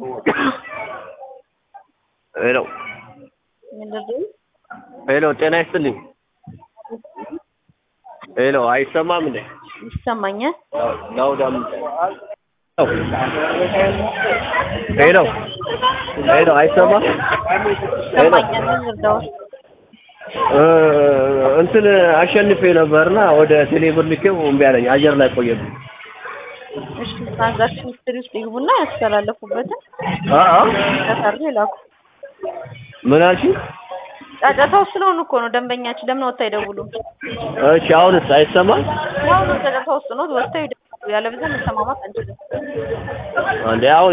ሄሎ ምንድን ነው? ሄሎ፣ ጤና ይስጥልኝ። ሄሎ፣ አይሰማም እንዴ? ይሰማኛል። ዳውድ አምጥ ሄሎ ሄሎ፣ አይሰማም? ሄሎ ይሰማኛል። ምን ልርዳው? እ እንትን አሸንፌ ነበርና ወደ ቴሌብር ልኬው እምቢ አለኝ። አየር ላይ ቆየብኝ። እሺ ትራንዛክሽን ሂስትሪ ውስጥ ይግቡና ያስተላለፉበትን አ አ ተሰርቶ ይላኩ። ምን አልሽኝ? ጫጫታው ስለሆኑ እኮ ነው ደንበኛችን። ለምን ወጥተው አይደውሉም? እሺ፣ አሁንስ አይሰማም? ያው ነው ጫጫታ ውስጥ ነው። ወጥተው ይደውሉ። ያለበለዚያ መሰማማት አንችልም። እንዴ አሁን